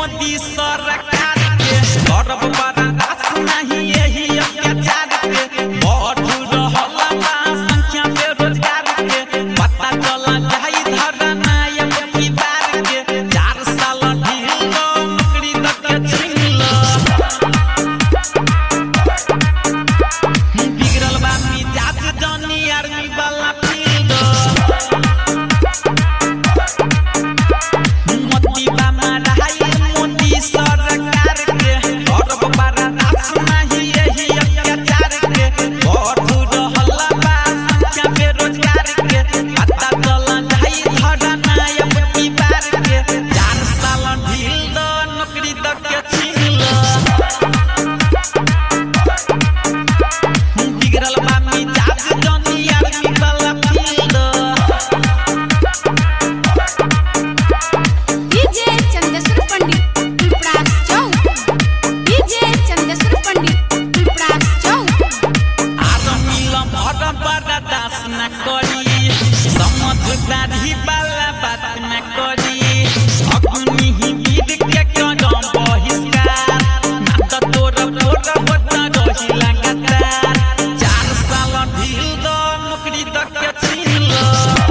मोदी सरकार के गौरव बर्दाश्त नहीं यही अत्याचार के बढ़ रहल बा संख्या बेरोजगार के पता चला जाई धरना अब की बार के चार साल ढील दो नौकरी दे के छीन लो बिगड़ल बा मिजाज जानी आर्मी वाला फील्ड मोती बा माराई मोदी सरकार के गौरव बर्दाश्त नहीं यही अत्याचार के बढ़ रहल बा संख्या बेरोजगार के पता चला जाई धरना अब की बार के चार साल ढील दो नौकरी दे के छीन लो बिगड़ल बा मिजाज जानी आर्मी वाला field DJ Chandeshwar Pandit Piparas Chowk DJ Chandeshwar Pandit Piparas Chowk आदमीला भर बर्दाश्त न करी समझदारी वाला बात न करी अग्नि ही वीर के कदम बहिष्कार ना त तोर तोर होत रही लगातार चार साल ढील दो नौकरी द के छीन लो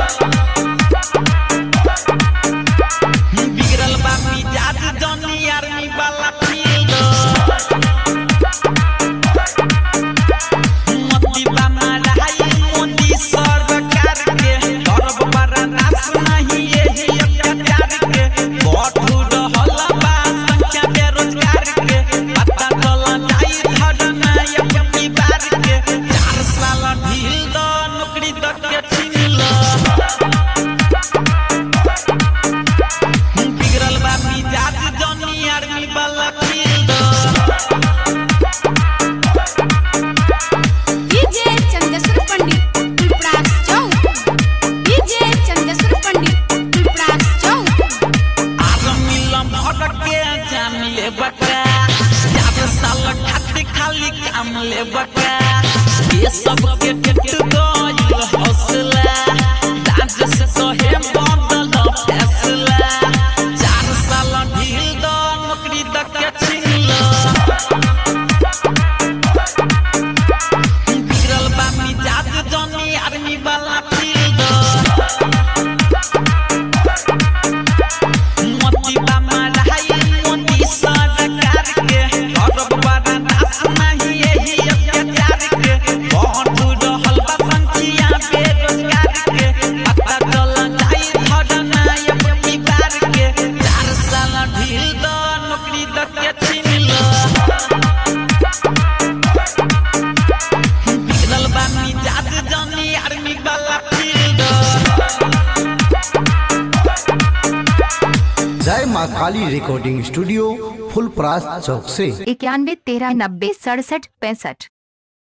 बिगड़ल बा मिजाज जानी आर्मी वाला फील्ड मोती बा माराई मोदी सरकार के गौरव बर्दाश्त नहीं यही अत्याचार के बढ़ रहल बा संख्या बेरोजगार के पता चला जाई धरना अब की बार के चार साल ढील दो नौकरी दे के छीन लो बिगड़ल बा मिजाज जानी आर्मी वाला field DJ Chandeshwar Pandit Piparas Chowk DJ Chandeshwar Pandit Piparas Chowk आदमी लम्हर के जान ले बका याद साल खातिर खाली काम ले बका ये सब के टेट गइल हौसला दाज से कहे बदल फैसला चार साल ढील दो नौकरी द के छीन लो बिगड़ल बा मिजाज जानी आर्मी वाला फील्ड मोती बा माराई मोदी सरकार के गौरव बर्दाश्त नहीं यही अत्याचार के बढ़ रहल बा संख्या बेरोजगार के पता चला जाई धरना अब की बार के चार साल ढील दो नौकरी दे के छीन लो बिगड़ल बा मिजाज जानी आर्मी वाला फील्ड जय माँ काली रिकॉर्डिंग स्टूडियो फुलपरास चौक से इक्यानवे तेरह नब्बे सड़सठ पैंसठ